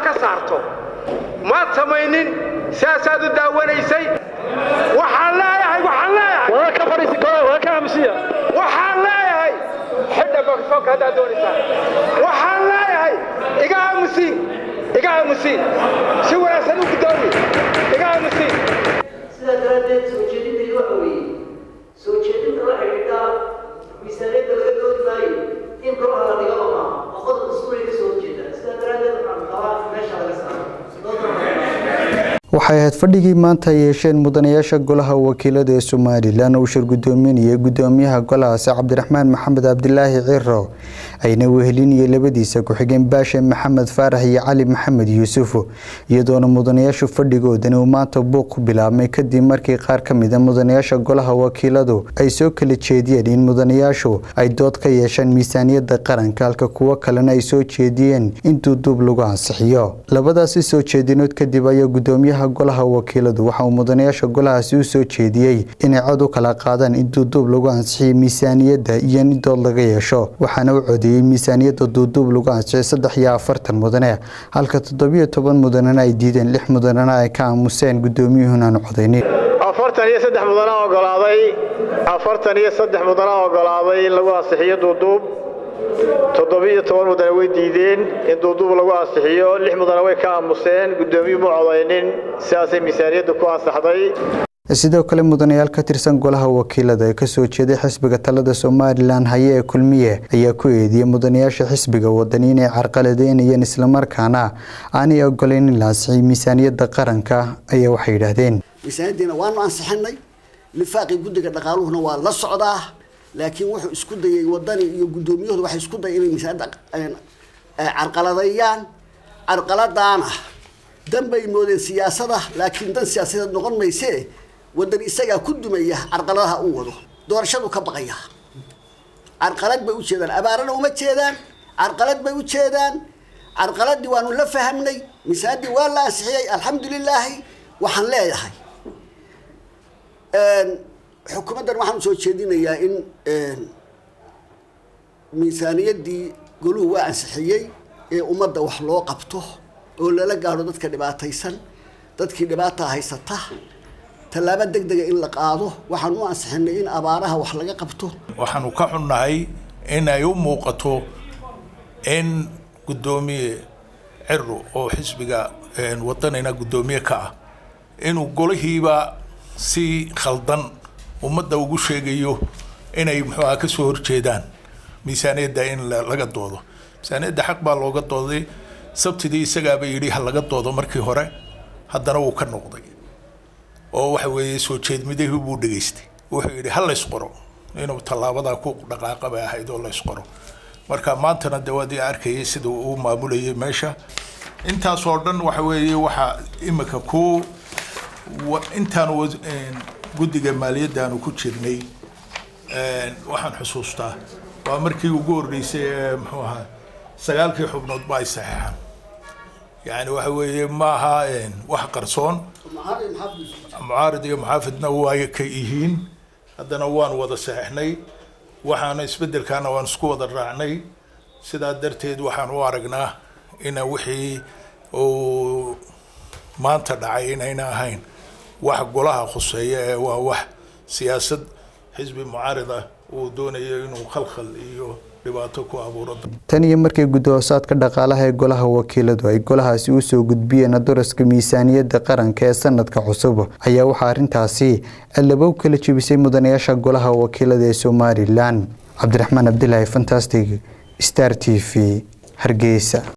ka saarto maad samaynin sidaasaad u daawanaysay waxaan leeyahay waxaan leeyahay waxaan leeyahay xidha bakfoonka haddaad doonaysaan waxaan leeyahay iga aamusiin iga aamusiin si wanaagsan u gudoomi iga aamusiin sidaa daraaddeed soo jeedintaydu waxa weeye soo jeedinta waxay dhigtaa miisaaniyadda laga doodi maayo in golaha la dhigo oo maaha oo qodob dastuuriga ka soo horjeeda sidaa daraaddeed waxaan qabaa meesha laga saaro waxay ahayd fadhigii maanta ay yeesheen mudanayaasha golaha wakiilada ee somalilan uu shir gudoominayay gudoomiyaha golahaasi cabdiraxmaan maxamed cabdilaahi ciro ayna wehelinayay labadiisa ku-xigeen baashe maxamed faarax iyo cali maxamed yuusuf iyadoona mudanayaashu fadhigoodani uu maanta buuq ku bilaabmay kadib markii qaar ka mida mudanayaasha golaha wakiiladu ay soo kala jeediyeen in mudanayaashu ay dood ka yeeshaan miisaaniyada qaranka halka kuwo kalena ay soo jeediyeen in duuduub lagu ansixiyo labadaasi soo jeedinood kadib ayaa gudoomiyaha golaha wakiiladu waxa uu mudanayaasha golahaasi u soo jeediyey inay cod u kala qaadaan in duuduub lagu ansixiyay miisaaniyadda iyo in dood laga yeesho waxaana u codeeyey miisaaniyadda duuduub lagu ansixiyay saddex iyo afartan mudane halka toddobiyo toban mudanena ay diideen lix mudanena ay ka aamuseen gudoomiyuhuna aan codaynin afartan iyo saddex mudana ogolaaday afartan iyo saddex mudana ogolaaday in lagu ansixiyo duuduub toddobiyo toban mudane way diideen in duuduub lagu ansixiyo lix mudane way ka aamuseen gudoomiyuhu ma codaynin sidaasay miisaaniyadda ku ansaxday sidoo kale mudanayaal ka tirsan golaha wakiilada ee kasoo jeeday xisbiga talada somalilan haye ee kulmiye ayaa ku eediyey mudanayaasha xisbiga wadani inay carqaladeynayeen islamarkaana aanay ogoleyn in la ansixiyay miisaaniyadda qaranka ayaa waxay yidhaahdeen miisaaniyaddiina waanu ansixinay lifaaqii guddiga dhaqaaluhuna waa la socdaa laakiin wuxuu isku dayay wadani iyo guddoomiyahooda waxay isku dayay inay miisaaniyadda carqaladeeyaan carqaladaana dan bay moodeen siyaasada laakiin dan siyaasadeed noqon mayse wadani isagaa ku dumaya carqaladaha uu wado doorashadu ka baqaya carqalad bay u jeedaan abaarana uma jeedaan carqalad bay u jeedaan carqaladii waanu la fahamnay miisaanadii waa la ansixiyey alxamdulilaahi waxaan leeyahay xukuumaddan waxaan usoo jeedinayaa in miisaaniyaddii goluhu waa ansixiyey ee ummadda wax loo qabto oo lala gaadho dadka dhibaataysan dadkii dhibaata haysata tallaabo deg dega in la qaado waxaan u ansixinay in abaaraha wax laga qabto waxaanu ka xunnahay in ay u muuqato in guddoomiye ciro oo xisbiga wadanina guddoomiye ka ah inuu golihiiba si khaldan ummadda ugu sheegayo inay muxuuaha ka soo horjeedaan miisaaniyadda in laga doodo miisaaniyadda xaq baa looga dooday sabtidii isagaaba yidhi ha laga doodo markii hore haddana wuu ka noqday oo waxa weeye soo jeedmidahii buu dhegaystay wuxuu yidhi ha laysqoro inuu tallaabadaa ku dhaqaaqa bay ahayd oo laysqoro marka maantana de waad arkayay sida uu maamulayay meesha intaas oo dhan waxa weeye waxaa imika ku intaanu guddiga maaliyadda aanu ku jirnay waxaan xusuustaa waa markii ugu horreysay ee muxuu ahaa sagaalkii xubnood ba ay saxeexaan yani waxa weeye maaha wax qarsoon mucaarid iyo muxaafidna waa ka yihiin haddana waan wada saxeixnay waxaana isbedelkaana waan isku wada raacnay sidaa darteed waxaan u aragnaa ina wixii uu maanta dhacay inayna ahayn wax golaha khuseeya ee waa wax siyaasad xisbi mucaarid ah uu doonayo inuu khalkhal iyo dhibaato ku abuuro tan iyo markii guddi-hoosaadka dhaqaalaha ee golaha wakiiladu ay golahaasi u soo gudbiyeen daraska miisaaniyadda qaranka ee sanadka cusub ayaa waxaa arrintaasi allabow kala jebisay mudanayaasha golaha wakiilada ee somalilan cabdiraxmaan cabdilaahi fantastic star t v hargeysa